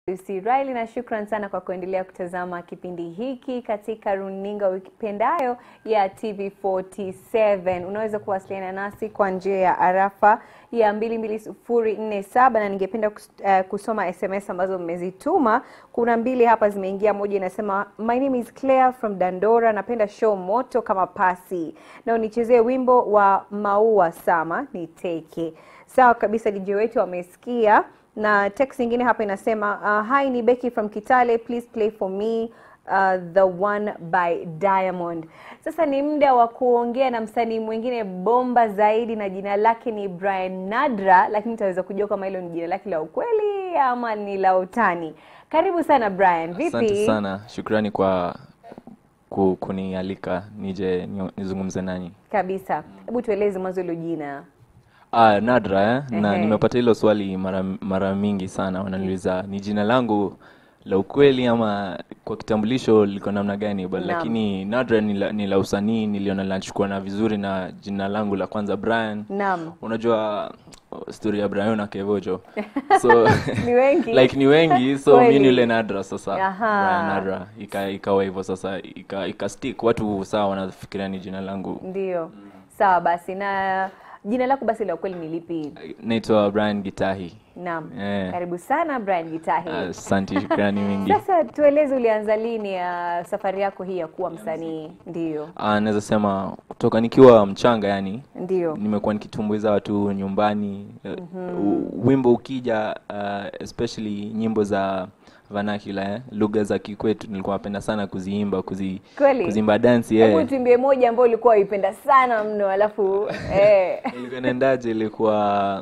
Lucy Riley na shukran sana kwa kuendelea kutazama kipindi hiki katika runinga ukipendayo ya TV47. Unaweza kuwasiliana nasi kwa njia ya arafa ya 22047 na ningependa kus, uh, kusoma SMS ambazo mmezituma. Kuna mbili hapa zimeingia, moja inasema my name is Claire from Dandora, napenda show moto kama pasi na unichezee wimbo wa Maua Sama niteke. Sawa kabisa, DJ wetu amesikia na text nyingine hapa inasema uh, hi ni Becky from Kitale please play for me uh, the one by Diamond. Sasa ni muda wa kuongea na msanii mwingine bomba zaidi na jina lake ni Brian Nadra, lakini tutaweza kujua kama hilo ni jina lake la ukweli ama ni la utani. Karibu sana Brian, vipi? Asante sana, shukrani kwa ku, kunialika nije ni- nizungumze nanyi. Kabisa, hebu tueleze mwanzo hilo jina. Ah, Nadra eh? na Ehe. nimepata hilo swali mara, mara mingi sana, wananiuliza ni jina langu la ukweli ama kwa kitambulisho liko namna gani but, Naam. lakini Nadra ni la, ni la usanii, niliona linachukua na vizuri na jina langu la kwanza Brian. Naam. Unajua uh, story ya Brian na Kevojo so Ni wengi. like ni wengi so mi Kweli. ni yule Nadra sasa Aha. Brian Nadra ika, ikawa hivyo sasa ika, ika stick watu sawa wanafikiria ni jina langu Ndio. Sawa basi, na jina lako basi la ukweli ni lipi? naitwa Brian Gitahi Naam. Eh. Karibu sana Brian Gitahi. asante shukrani mingi Sasa tueleze ulianza lini ya safari yako hii ya kuwa msanii? Ndio. Ah, naweza sema kutoka nikiwa mchanga yani Ndio. nimekuwa nikitumbuiza watu nyumbani uh, wimbo ukija uh, especially nyimbo za vernacular eh, lugha za kikwetu nilikuwa napenda sana kuziimba kuzi, Kweli? kuziimba dansi Hebu eh. tuimbie moja ambayo ulikuwa uipenda sana mno alafu eh. ilikuwa inaendaje ilikuwa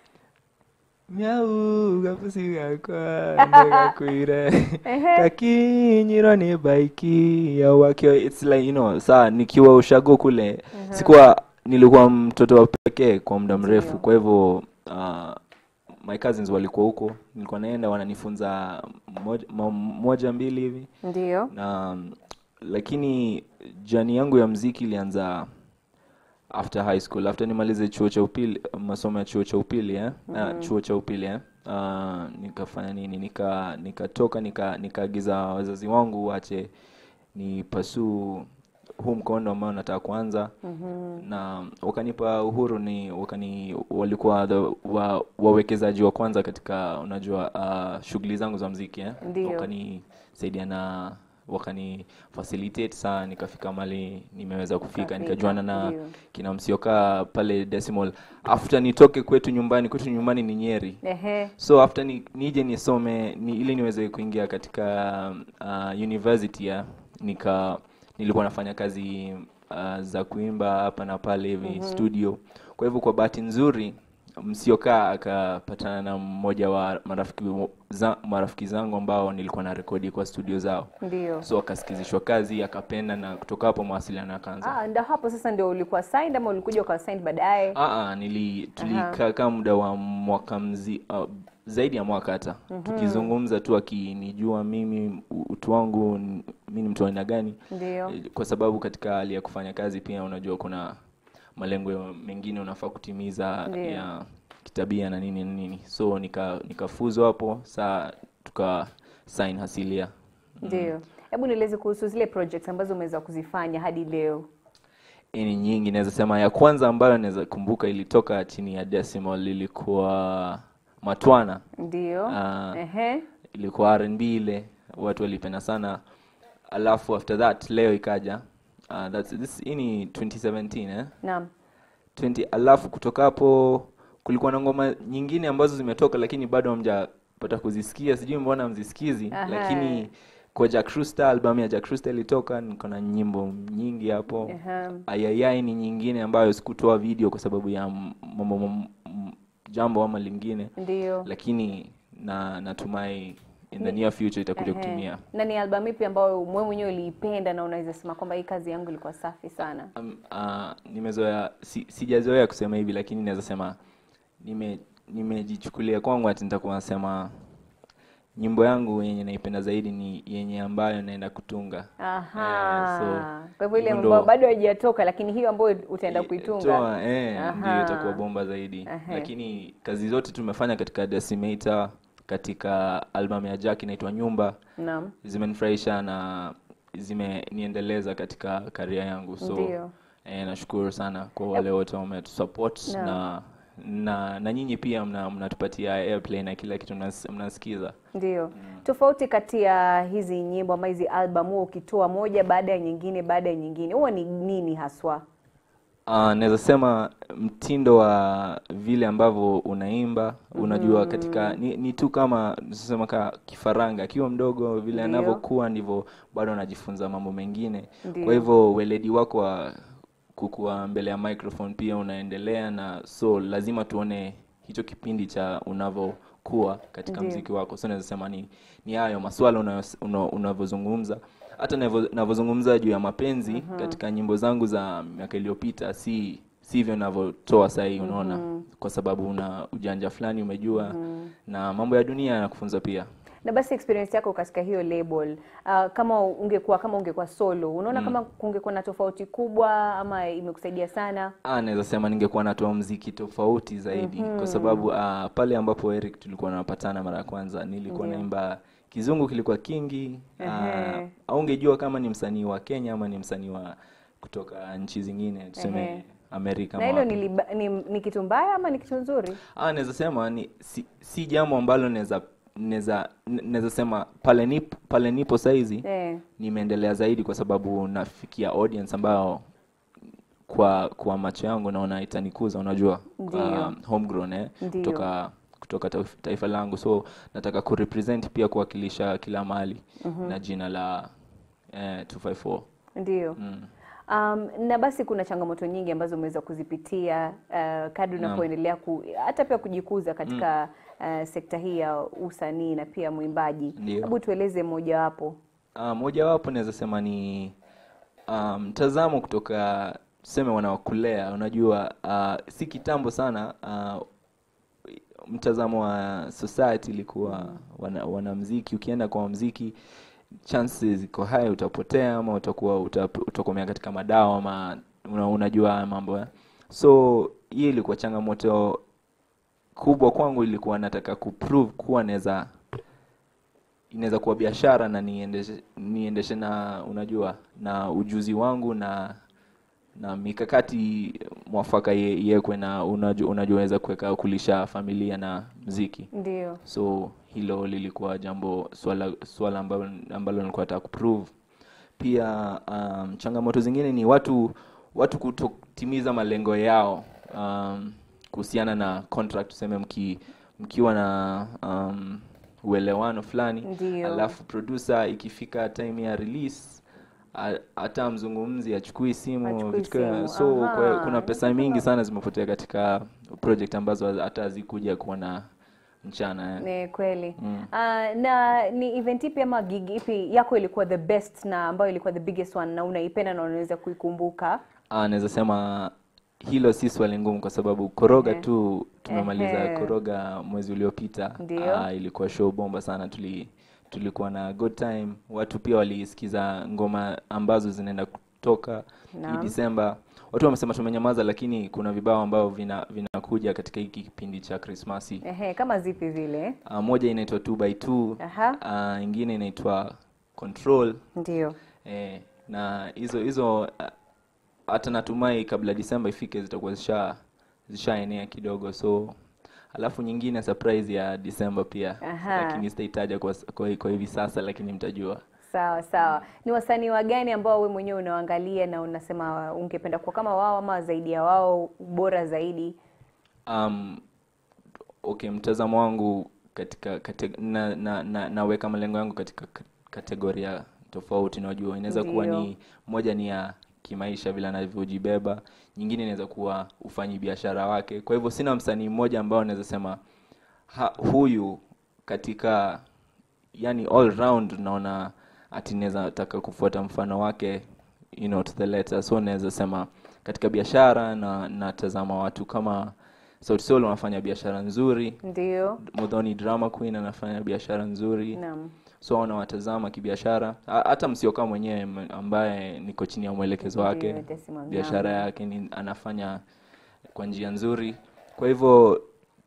miau gapusi gakwa ndagakwire kakinyiro ni baiki ya wakio it's like you know saa nikiwa ushago kule sikuwa nilikuwa mtoto wa pekee kwa muda mrefu kwa hivyo uh, my cousins walikuwa huko nilikuwa naenda wananifunza moja, mo- moja mbili hivi Ndio. na lakini jani yangu ya mziki ilianza after high school after nimalize chuo cha upili masomo ya chuo cha upili eh? Ah, chuo cha upili eh? Ah, nikafanya nini nika nikatoka nika nikaagiza wazazi wangu wache ni pasuu huu mkondo ambao nataka kuanza na wakanipa uhuru ni wakani walikuwa the, wa, wawekezaji wa kwanza katika unajua uh, shughuli zangu za mziki eh? Ndio. wakanisaidia na wakani facilitate sana nikafika mali nimeweza kufika Ukafika, nikajuana na ndio. kina msiokaa pale decimal after nitoke kwetu nyumbani kwetu nyumbani ni nyeri Ehe. so after ni, nije nisome ni, ili niweze kuingia katika uh, university ya nika nilikuwa nafanya kazi uh, za kuimba hapa na pale hivi studio kwa hivyo kwa bahati nzuri msiokaa akapatana na mmoja wa marafiki, za, marafiki zangu ambao nilikuwa na rekodi kwa studio zao Ndio. so akasikizishwa kazi akapenda na kutoka hapo mawasiliano yakaanza Ah, ndio hapo sasa ndio ulikuwa signed ama ulikuja ukawa signed baadaye? Ah, ah, nili tulikaa kama muda wa mwaka mzi, uh, zaidi ya mwaka hata tukizungumza tu akinijua mimi u- utu wangu n- mi ni mtu wa aina gani Ndio. Eh, kwa sababu katika hali ya kufanya kazi pia unajua kuna malengo ya- mengine unafaa kutimiza Ndio. ya kitabia na nini na nini so nika nikafuzwa hapo saa tuka sign hasilia Ndio. Hebu nieleze kuhusu zile projects ambazo umeweza kuzifanya hadi leo. ni nyingi naweza sema ya kwanza ambayo naweza kumbuka ilitoka chini ya decimal ilikuwa matwana Ndio. Ah. Ehe. ilikuwa R&B ile watu walipenda sana alafu after that leo ikaja uh, that's this hii ni 2017 eh Naam. 20 alafu kutoka hapo kulikuwa na ngoma nyingine ambazo zimetoka lakini bado hamjapata kuzisikia sijui mbona mzisikizi Aha. lakini kwa Jack Rooster album ya Jack Rooster ilitoka niko na nyimbo nyingi hapo Aha. ayayai ni nyingine ambayo sikutoa video kwa sababu ya m- m- m- m- jambo ama lingine Ndio. lakini na natumai in the near future itakuja Ehe. kutimia Na ni albamu ipi ambayo wewe mwenyewe uliipenda na unaweza sema kwamba hii kazi yangu ilikuwa safi sana? um, uh, nimezoea si, sijazoea kusema hivi lakini naweza sema nime nimejichukulia kwangu ati nitakuwa nasema nyimbo yangu yenye naipenda zaidi ni yenye ambayo naenda kutunga Aha. Eh, so, Kwa hivyo ile hivyo ambayo ndo- bado haijatoka lakini hiyo ambayo utaenda kuitunga. toa eh, Aha. ndio itakuwa bomba zaidi Ehe. lakini kazi zote tumefanya katika decimator katika albamu ya Jack inaitwa Nyumba Naam. zimenifurahisha na zimeniendeleza katika karia yangu so Ndio. eh, nashukuru sana kwa wale wote wametusupport Naam. na na na nyinyi pia mna- mnatupatia airplay na kila kitu mnas- mnasikiza Ndio. Tofauti kati ya hizi nyimbo ama hizi album huwa ukitoa moja baada ya nyingine baada ya nyingine huwa ni nini haswa? Uh, naweza sema mtindo wa vile ambavyo unaimba unajua katika ni, ni tu kama sema ka kifaranga akiwa mdogo vile Ndio. anavyokuwa ndivyo bado anajifunza mambo mengine Ndio. kwa hivyo weledi wako wa kukua mbele ya microphone pia unaendelea na so lazima tuone hicho kipindi cha unavyokuwa katika Ndio. mziki wako so naweza sema ni ni hayo maswala unayos- una- unavyozungumza hata navyo- navyozungumza juu ya mapenzi katika nyimbo zangu za miaka iliyopita si sivyo navyotoa sahii unaona kwa sababu una ujanja fulani umejua na mambo ya dunia yanakufunza pia Na basi experience yako katika hiyo label uh, kama ungekuwa kama ungekuwa solo unaona kama kungekuwa na tofauti kubwa ama imekusaidia sana? Ah, naweza sema ningekuwa natoa mziki tofauti zaidi kwa sababu ah, pale ambapo Eric tulikuwa tunapatana mara ya kwanza nilikuwa Ndio. naimba kizungu kilikuwa kingi ah, Ehe. aungejua kama ni msanii wa Kenya ama ni msanii wa kutoka nchi zingine tuseme Ehe. Amerika Na ama hilo wapi. ni, liba- ni, ni kitu mbaya ama ni kitu nzuri? Ah, naweza sema ni si, si jambo ambalo naweza naweza naweza sema pale nipo pale nipo saizi Eh. nimeendelea zaidi kwa sababu nafikia audience ambayo kwa kwa macho yangu naona itanikuza unajua Ndio. um, homegrown eh Ndio. kutoka kutoka taif- taifa langu so nataka kurepresent pia kuwakilisha kila mahali na jina la eh, 254 Ndio. mm. Um, na basi kuna changamoto nyingi ambazo umeweza kuzipitia uh, kadri Naam. unapoendelea ku, hata pia kujikuza katika uh, sekta hii ya usanii na pia mwimbaji. Ndio. Hebu tueleze mojawapo. Uh, mojawapo naweza sema ni ah, mtazamo kutoka tuseme wanaokulea unajua uh, si kitambo sana uh, mtazamo wa society ilikuwa wana, wanamziki ukienda kwa mziki chances ziko high utapotea ama utakuwa utap- utakomea katika madawa ama una, unajua haya mambo eh? so hii ilikuwa changamoto kubwa kwangu ilikuwa nataka kuprove kuwa naweza inaweza kuwa biashara na niendeshe, niendeshe na unajua na ujuzi wangu na na mikakati mwafaka ye- iwekwe na unajua unajua kuweka kulisha familia na mziki Ndio. so hilo lilikuwa jambo swala swala ambalo ambalo nilikuwa nataka kuprove pia um, changamoto zingine ni watu watu kutotimiza malengo yao um, kuhusiana na contract tuseme mki, mkiwa na um, uelewano fulani Ndio. alafu producer ikifika time ya release a- hata mzungumzi achukui simu Hachukui vitu kama- simu, so aha. kwa, kuna pesa mingi sana zimepotea katika project ambazo hata hazikuja kuwa na mchana eh. Ni kweli. Mm. Ah, na ni event ipi ama gig ipi yako ilikuwa the best na ambayo ilikuwa the biggest one na unaipenda na unaweza kuikumbuka? Ah, naweza sema hilo si swali ngumu kwa sababu koroga Ehe. tu tumemaliza Ehe. koroga mwezi uliopita Ndio. Ah, ilikuwa show bomba sana tuli tulikuwa na good time watu pia walisikiza ngoma ambazo zinaenda kutoka hii Naam. Disemba watu wamesema tumenyamaza lakini kuna vibao ambavyo vina vinakuja katika hiki kipindi cha Krismasi Ehe, kama zipi zile? Ah, moja inaitwa 2 by 2 Aha. ah, ingine inaitwa Control Ndio. Eh, na hizo hizo ah, hata natumai kabla Disemba ifike zitakuwa zisha zishaenea kidogo, so alafu nyingine surprise ya Disemba pia, Aha. lakini sitaitaja kwa, kwa, kwa hivi sasa, lakini mtajua. Sawa sawa. Ni wasanii wa gani ambao we mwenyewe unawaangalia na unasema ungependa kuwa kama wao ama zaidi ya wao, bora zaidi? Um, okay, mtazamo wangu katika kate, na, na, na, naweka malengo yangu katika ka- kategoria tofauti. Unajua, inaweza kuwa Ndio. ni moja ni ya kimaisha vile anavyojibeba, nyingine inaweza kuwa ufanyi biashara wake. Kwa hivyo sina msanii mmoja ambao naweza sema ha, huyu katika yani all round naona ati naweza taka kufuata mfano wake you know, to the letter. So naweza sema katika biashara na natazama watu kama Sauti Sol wanafanya biashara nzuri, Ndio. Muthoni Drama Queen anafanya biashara nzuri, Naam. so wanawatazama kibiashara. Ha- Hata Msioka mwenyewe m- ambaye niko chini ya mwelekezo wake, Ndio, Tesi Mwang'ambo. biashara yake ni anafanya kwa njia nzuri. Kwa hivyo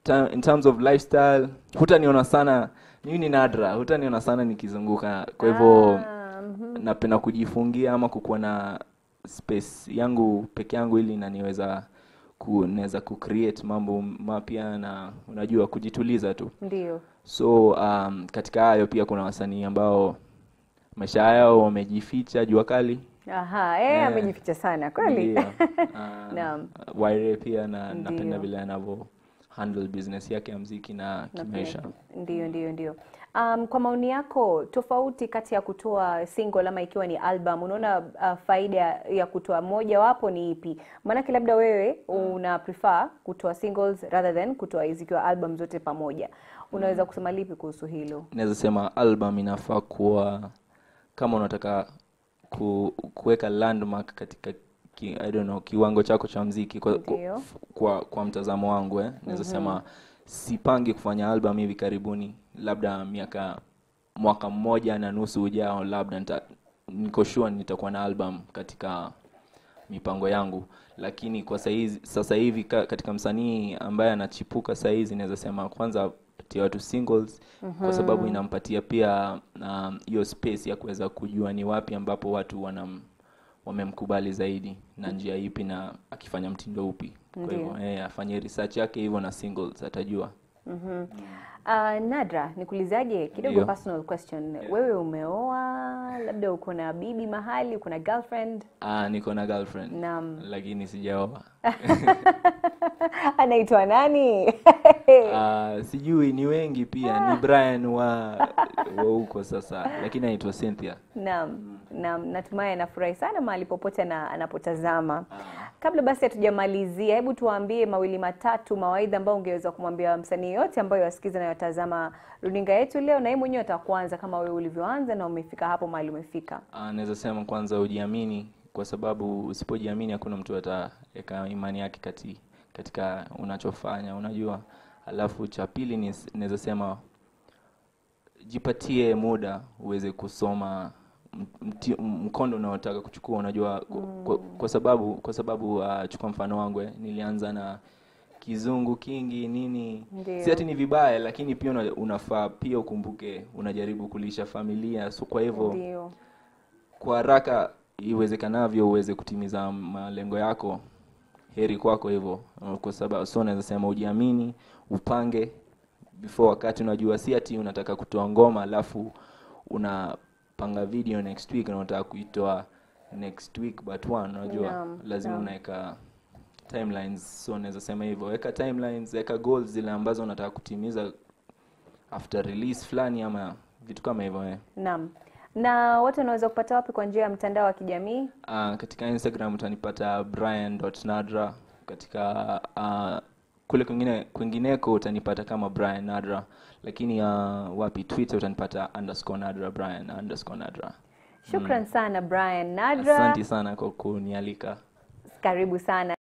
ta- in terms of lifestyle hutaniona sana mimi ni nadra hutaniona sana nikizunguka kwa hivyo Ah, mhm. napenda kujifungia ama kukuwa na space yangu peke yangu ili naniweza ku, naweza kucreate mambo mapya na unajua kujituliza tu Ndio. so um, katika hayo pia kuna wasanii ambao maisha yao wamejificha jua kali Aha, eh, Eh. amejificha sana kweli. Ndio. Ah, Naam. Waire pia na napenda Ndio. vile anavyo handle business yake ya mziki na Na kimaisha pia- Ndio, ndio, ndio. Um, kwa maoni yako tofauti kati ya kutoa single ama ikiwa ni album, unaona uh, faida ya kutoa moja wapo ni ipi? Maanake labda wewe una prefer kutoa singles rather than kutoa zikiwa album zote pamoja. Unaweza kusema lipi kuhusu hilo? naweza sema album inafaa kuwa kama unataka ku, kuweka landmark katika ki, I don't know, kiwango chako cha mziki kwa, Ndio. kwa, kwa mtazamo wangu eh. naweza sema sipangi kufanya album hivi karibuni labda miaka mwaka mmoja na nusu ujao labda nita, niko sure nitakuwa na album katika mipango yangu lakini kwa saizi, sasa hivi ka, katika msanii ambaye anachipuka saizi naweza sema kwanza patia watu singles kwa sababu inampatia pia um, hiyo space ya kuweza kujua ni wapi ambapo watu wanam wamemkubali zaidi na njia ipi na akifanya mtindo upi kwa Ndio. hivyo eh, afanye research yake hivyo na singles atajua Mhm. Uh, Nadra, nikuulizaje kidogo Ndio. personal question. Wewe umeoa, labda uko na bibi mahali, uko na girlfriend? ah, niko na girlfriend Naam. lakini sijaoa Anaitwa nani? Ah, sijui ni wengi pia ni Brian wa wa huko sasa lakini anaitwa Cynthia Naam, naam, natumai anafurahi sana mahali popote na anapotazama. Kabla basi hatujamalizia, hebu tuwaambie mawili matatu mawaidha ambayo ungeweza kumwambia msanii yote ambayo wasikiza na watazama runinga yetu leo, na yeye mwenyewe atakuanza kama wewe ulivyoanza na umefika hapo mahali umefika. Ah, naweza sema kwanza ujiamini kwa sababu usipojiamini hakuna mtu ataweka imani yake kati, katika unachofanya unajua alafu cha pili ni naweza sema jipatie muda uweze kusoma m- mti- mkondo unaotaka kuchukua unajua kwa, kwa, kwa sababu kwa sababu uh, chukua mfano wangu eh, nilianza na kizungu kingi nini Ndio. si ati ni vibaya lakini pia una, unafaa pia ukumbuke unajaribu kulisha familia so kwa hivyo Ndio. kwa haraka iwezekanavyo uweze kutimiza malengo yako heri kwako hivyo kwa sababu so naweza sema ujiamini upange before wakati unajua si ati unataka kutoa ngoma alafu unapanga video next week na unataka kuitoa next week but one unajua Naam, lazima naam. unaweka timelines so naweza sema hivyo weka timelines weka goals zile ambazo unataka kutimiza after release fulani ama vitu kama hivyo eh. Naam. Na watu wanaweza kupata wapi kwa njia ya mtandao wa kijamii? Uh, katika Instagram utanipata brian.nadra katika uh, kule kwingine kwingineko utanipata kama Brian Nadra, lakini uh, wapi Twitter utanipata underscore Nadra Brian underscore Nadra. Shukran sana Brian Nadra. Asante sana kwa kunialika. Karibu sana.